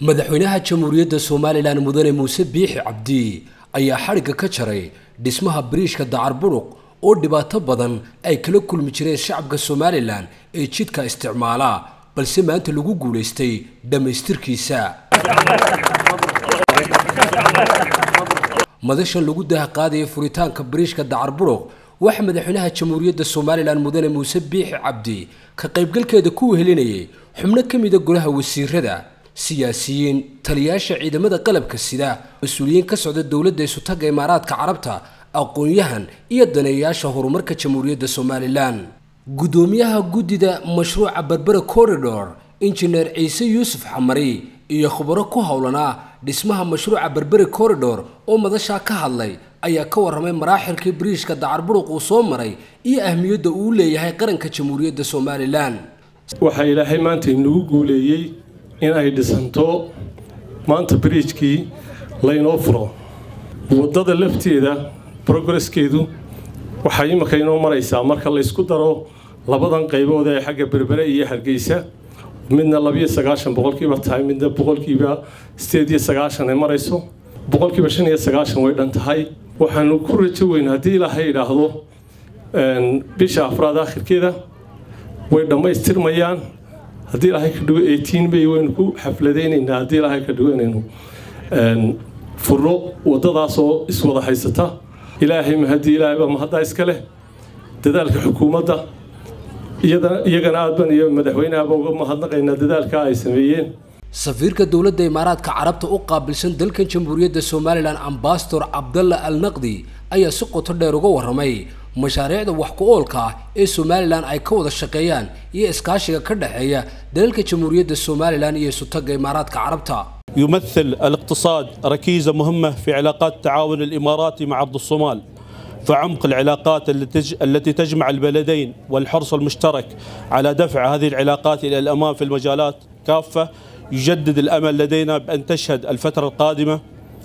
madaxweynaha jamhuuriyadda somalilan mudane muuse biixi cabdi ayaa xadhigga ka jaray dhismaha bariishka dacar buruq oo dhibaato badan ay kala kulmi jireen shacabka somalilan ee jidka isticmaala balse maanta lagu guulaystay dhammaystirkiisa madashan lagu daha qaadaya furitaanka bariishka dacar buruq waxaa madaxweynaha jamhuuriyadda somalilan mudane muuse biixi cabdi ka qaybgalkeeda ku wehelinayay xubno ka mida golaha wasiirada siyaasiyiin taliyaasha ciidamada qalabka sida mas-uuliyiin ka socda dowladda isutaga imaaraadka carabta aqoon-yahan iyo daneeyayaasha horumarka jamhuuriyadda somalilan guddoomiyaha guddida mashruuca berbera corridor injineer ciise yuusuf xamari iyo khubaro ku howlanaa dhismaha mashruuca berberi corridor oo madashaa ka hadlay ayaa ka warramay maraaxilkii bariishka dacar buruq uu soo maray iyo ahmiyadda uu leeyahay qaranka jamhuuriyadda somalilan waxaa ilaahay maanta inagu guuleeyey in ay dhisanto maanta bariijkii laynoo furo waddada lafteeda brogresskeedu waxay imika inoo maraysaa marka laysku daro labadan qaybood ee xagga berbere iyo hargeysa midna labiyo sagaashan boqolkiiba tahay midna boqolkiiba sideed iyo sagaashan ay marayso boqolkiiba shan iyo sagaashan way dhan tahay waxaanu ku rajo weyn haddii ilaahay idhaahdo bisha afraad akhirkeeda way dhammaystirmayaan haddii ilaahay ka dhigo eighteen may waynu ku xafladaynaynaa haddii ilaahay ka dhigo inaynu furno waddadaasoo iswada haysata ilaahay mahadii ilaahayba mahaddaa iska leh dadaalka xukuumadda iyagana aad ban iyo madaxweynahaba uga mahadnaqaynaa dadaalka ay sameeyeen safiirka dowladda imaaraadka carabta u qaabilsan dalkan jamhuuriyadda somalilan ambasador cabdalla al naqdi ayaa si qoto dheer uga warramay mashaariicda wax ku oolka ah ee somalilan ay ka wada shaqeeyaan iyo iskaashiga ka dhexeeya dalalka jamhuuriyadda somalilan iyo isutaga imaaraadka carabta يمثل الاقتصاد ركيزة مهمة في علاقات التعاون الإماراتي مع عبد الصومال فعمق العلاقات التي تجمع البلدين والحرص المشترك على دفع هذه العلاقات إلى الأمام في المجالات كافة يجدد الأمل لدينا بأن تشهد الفترة القادمة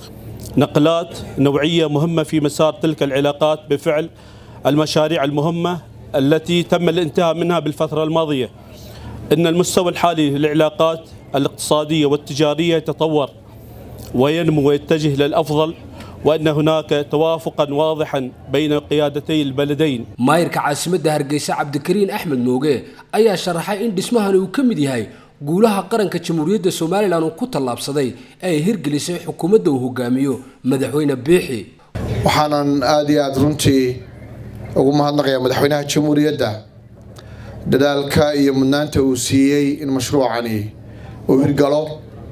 نقلات نوعية مهمة في مسار تلك العلاقات بفعل المشاريع المهمة التي تم الانتهاء منها بالفترة الماضية إن المستوى الحالي للعلاقات الاقتصادية والتجارية يتطور وينمو ويتجه للأفضل وأن هناك توافقا واضحا بين قيادتي البلدين maayirka caasimadda hargeysa cabdikariin axmed mooge ayaa sharaxay in dhismahani uu ka mid yahay guulaha qaranka jamhuuriyadda somalilan uu ku tallaabsaday ee ay hirgelisay xukuumadda uu hogaamiyo madaxweyne biixi waxaanan aada iyo aada runtii ugu mahadnaqayaa madaxweynaha jamhuuriyadda dadaalka iyo mudnaanta uu siiyey in mashruucani uu hirgalo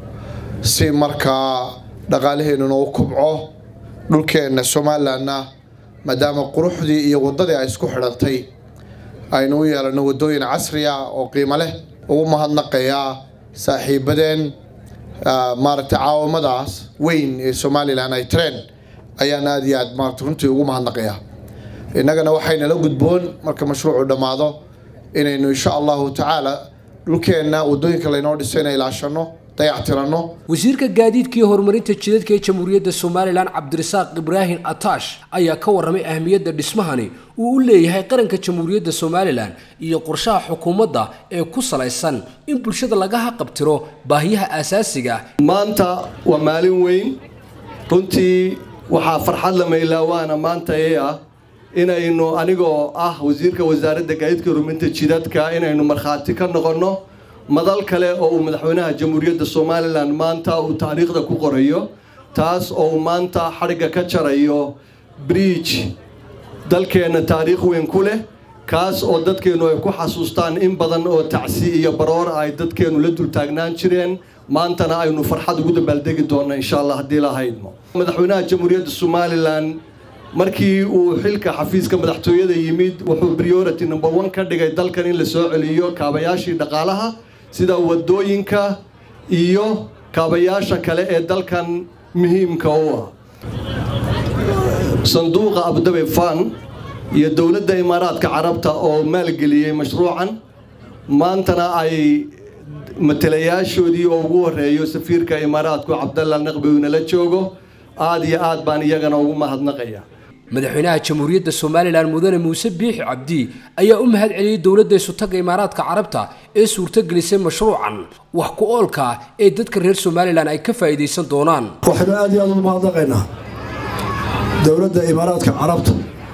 si markaa dhaqaalaheennuna u kubco dhulkeenna somalilanna maadaama quruxdii iyo waddadii ay isku xidhantay aynu u yeelano waddooyin casri ah oo qiimo leh ugu mahadnaqayaa saaxiibadeen maaragtay caawamadaas weyn ee somalilan ay tareen ayaan aada iyo aad maarata runtii ugu mahadnaqayaa innagana waxaynala gudboon marka mashruucu dhammaado inaynu insha allahu tacaala dhulkeenna waddooyinka laynoo dhiso inay ilaashano dayactiranno wasiirka gaadiidka iyo horumarinta jidadka ee jamhuuriyadda somalilan cabdirasaaq ibraahim ataash ayaa ka warramay ahmiyadda dhismahani uu u leeyahay qaranka jamhuuriyadda somalilan iyo qorshaha xukuumadda ee ku salaysan in bulshada laga haqabtiro baahiyaha aasaasiga ah maanta waa maalin weyn runtii waxaa farxad la maylaawaana maanta ee ah inaynu anigoo ah wasiirka wasaaradda gaadiidka horumarinta jidadka inaynu markhaati ka noqonno madal kale oo uu madaxweynaha jamhuuriyadda somalilan maanta uu taariikhda ku qorayo taas oo uu maanta xadhigga ka jarayo briij dalkeenna taariikh weyn ku leh kaas oo dadkeennu ay ku xasuustaan in badan oo tacsi iyo baroor ay dadkeennu la dultaagnaan jireen maantana aynu farxad ugu dabaaldegi doonno insha allah haddii la haydmo madaxweynaha jamhuuriyadda somalilan markii uu xilka xafiiska madaxtooyada yimid wuxuu priority number one ka dhigay dalkan in la soo celiyo kaabayaashii dhaqaalaha sida wadooyinka iyo kaabayaasha kale ee dalkan muhiimka u ah sanduuqa abdabe fan iyo dowladda imaaraadka carabta oo maalgeliyey mashruucan maantana ay matalayaashoodii oo ugu horeeyo safiirka imaaraadku cabdalla naqbi uu nala joogo aada iyo aad baan iyagana ugu mahadnaqaya madaxweynaha jamhuuriyadda somalilan mudane muuse biixi cabdi ayaa u mahad celiyey dowladda isutaga imaaraadka carabta ee suurtogelisay mashruucan wax ku oolka ee dadka reer somalilan ay ka faa'iidaysan doonaan waxaynu aad iyo aad ugu mahadnaqaynaa dowladda imaaraadka carabta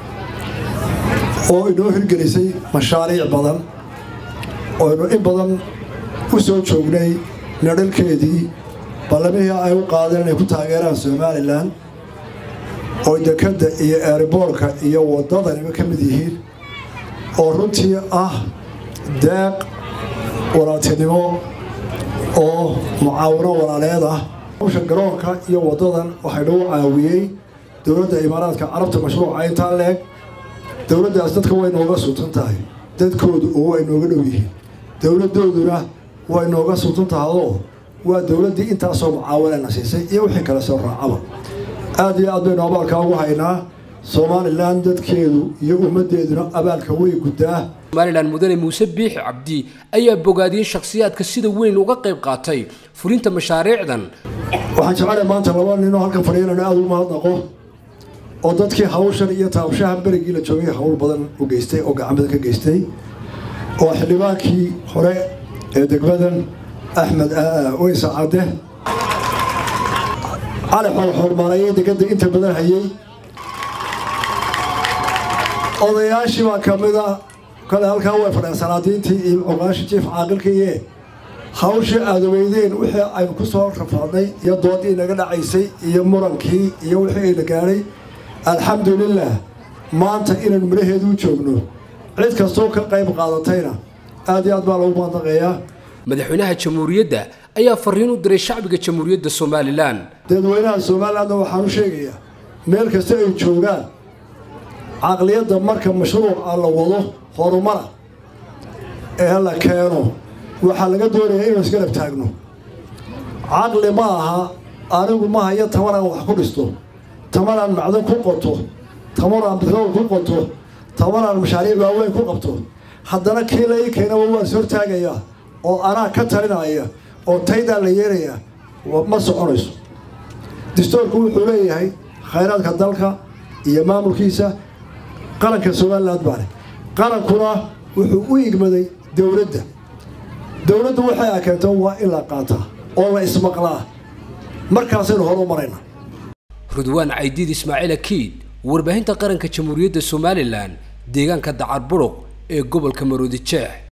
oo inoo hirgelisay mashaariic badan ooaynu in badan u soo joognay nadhalkeedii ballamihii ay u qaadeen inay ku taageeraan somalilan oo dekadda iyo eeriboorka iyo waddadaniba ka mid yihiin oo runtii ah deeq walaaltinimo oo mucaawino walaaleed ah hawsha garoonka iyo waddadan waxay nagu caawiyey dowladda imaaraadka carabta mashruuca intaa leeg dowladdaas dadka way nooga sultan tahay dadkoodu oo way nooga dhow yihiin dowladdooduna way nooga sultan tahayoo waa dowladdii intaasoo mucaawinana siisay iyo wixii kale soo raacaba aad iyo aad baynu abaalkaa ugu haynaa somalilan dadkeedu iyo ummaddeeduna abaalka way guddaa somalilan mudane muuse biixi cabdi ayaa bogaadiyey shakhsiyaadka sida weyn uga qayb qaatay fulinta mashaariicdan waxaan jecelahay maanta laba ninoo halkan fadhiya inanu aada ugu mahadnaqo oo dadkii hawshan iyo taabshaha berigii la joogay hawl badan u geystay oo gacan badan ka geystay oo xildhibaankii hore ee degmadan axmed weysa cadde cali xorxormaanayay degada inta badan hayay odayaashii baa ka mid a kale halkaa way fadheen salaadiintii iyo cuqaashii jiif caaqilkiiye hawshii aada weydeen wixii aynu ku soo rafaadnay iyo doodii naga dhacaysay iyo murankii iyo wixii ayna gaadhay alxamdulilah maanta inaynu midhaheedu u joogno cid kastoo ka qayb qaadatayna aad iyo aad baa lagu maandaqeeyaa madaxweynaha jamhuuriyadda ayaa fariin u diray shacbiga jamhuuriyadda somalilan dadweynaha somalilandna waxaan u sheegayaa meel kasta ay joogaan caqliyadda marka mashruuca la wado horumara ee la keeno waxaa laga doonayaa inuu isgarab taagno caqli ma aha anigu ma hayo tamanaan wax ku dhisto tamanaan macdan ku qoto tamanaan bitrool ku qoto tamanaan mashaariic waaweyn ku qabto haddana kii la ii keenaba waan is hortaagayaa oo anaa ka talinaya oo taydaa la yeerayaa ma soconayso distoorku wuxuu leeyahay khayraadka dalka iyo maamulkiisa qaranka somaliland baale qarankuna wuxuu u igmaday dowladda dowladdu waxay a keento waa in la qaataa oo la ismaqlaa markaasaynu hor u marayna rudwaan caydiid ismaaciil akiid warbaahinta qaranka jamhuuriyadda somalilan deegaanka dacar buruq ee gobolka maroodi jeex